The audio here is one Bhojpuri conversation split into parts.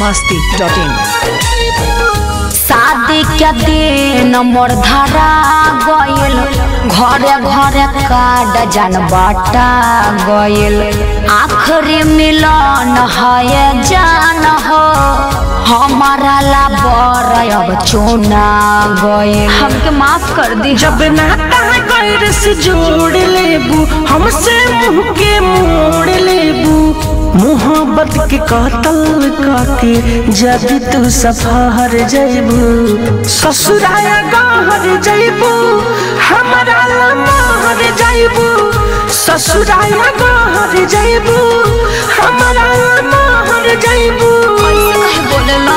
masti dot in. शादी के दिन मोर धरा गइल घरे घरे काड जान बाटा गइल आखिरी मिलन है जान हो हमारा ला बर अब चुना गइल हमके माफ कर दी जब नाता गैर से जोड़ लेबू हमसे मुंह के मोड़ लेबू मोहब्बत के कतल काके जब तू सफर जैबू ससुराया गहर जैबू हमारा लमहर जैबू ससुराया गहर जैबू हमारा लमहर जैबू बोलेला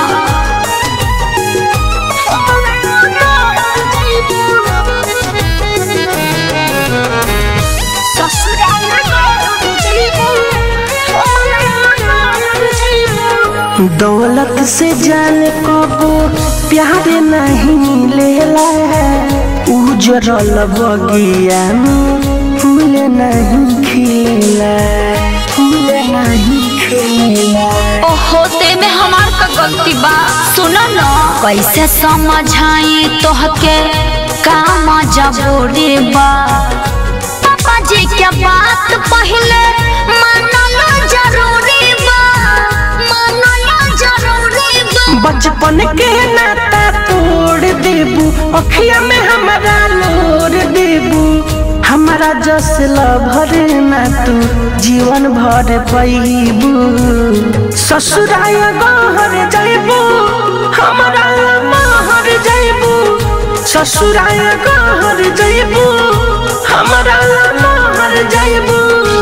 दौलत से जाने कबो प्यार नहीं लेला उजरल बगिया में फूल नहीं खिला फूल नहीं खिला ओहो ते में हमार का गलती बा सुन न कैसे समझाई तोहके का मजबूरी बा पापा जी के बात पहले मानलो जरूरी बा मानलो जरूरी बा बचपन के नाता तोड़ देबू अखिया में हमारा लोर देबू हमारा जस भर ना तू जीवन भर पैबू ससुराय गहर जैबू हमारा महर जैबू ससुराय गहर जैबू हमारा महर जैबू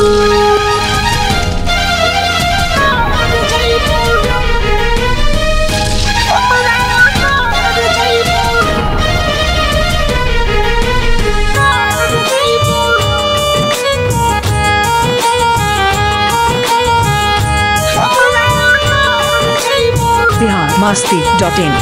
Bihar masti dot in.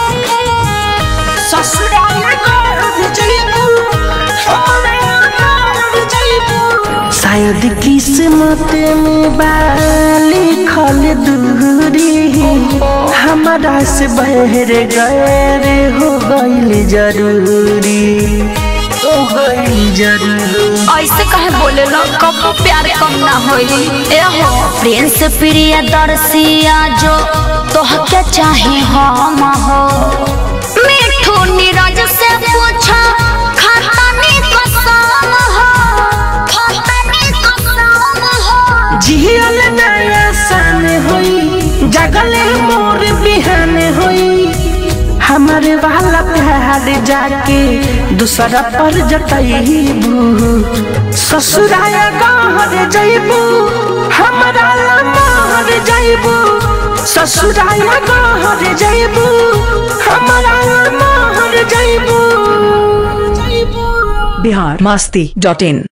शायद किस्मत में लिखल दूरी हमारा से बहर गैर हो गईल जरूरी हो गईल जरूरी ऐसे कहे बोले लो कब प्यार कम ना होई ए हो प्रिंस प्रिय दर्शिया जो तोहके चाहे हम हो मिठू नीरज से पूछा खतनी कसम हो खतनी कसम हो जियल नया सन होई जगले मोर बिहान होई हमारे वाला प्यार जाके दूसरा पर जतईबू ससुराया गहर जईबू हमारा लमहर जईबू ससुराया गहर जईबू हमारा लमहर जईबू Bihar masti dot in.